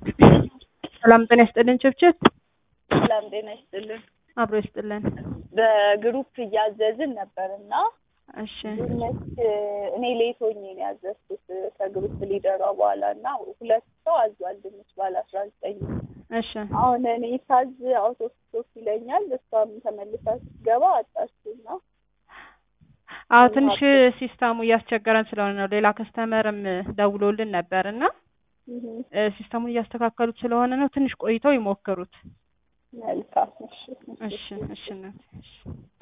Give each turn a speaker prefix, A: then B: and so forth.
A: ሰላም ጤና ይስጥልን ችብችብ
B: ሰላም ጤና ይስጥልን።
A: አብሮ ይስጥልን።
B: በግሩፕ እያዘዝን ነበር እና
A: እሺ
B: ድንች እኔ ሌት ሆኜ ነው ያዘዝኩት ከግሩፕ ሊደሯ በኋላ እና ሁለት ሰው አዟል ድንች ባለ አስራ ዘጠኝ
A: እሺ
B: አሁን እኔ ሳዝ አውቶ ስቶፕ ይለኛል። እሷም ተመልሳ ስትገባ አጣችና
A: አዎ ትንሽ ሲስተሙ እያስቸገረን ስለሆነ ነው። ሌላ ከስተመርም ደውሎልን ነበር እና እ ሲስተሙን እያስተካከሉት ስለሆነ ነው። ትንሽ ቆይተው ይሞክሩት።
B: መልካም እሺ
A: እሺ እሺ እናቴ፣ እሺ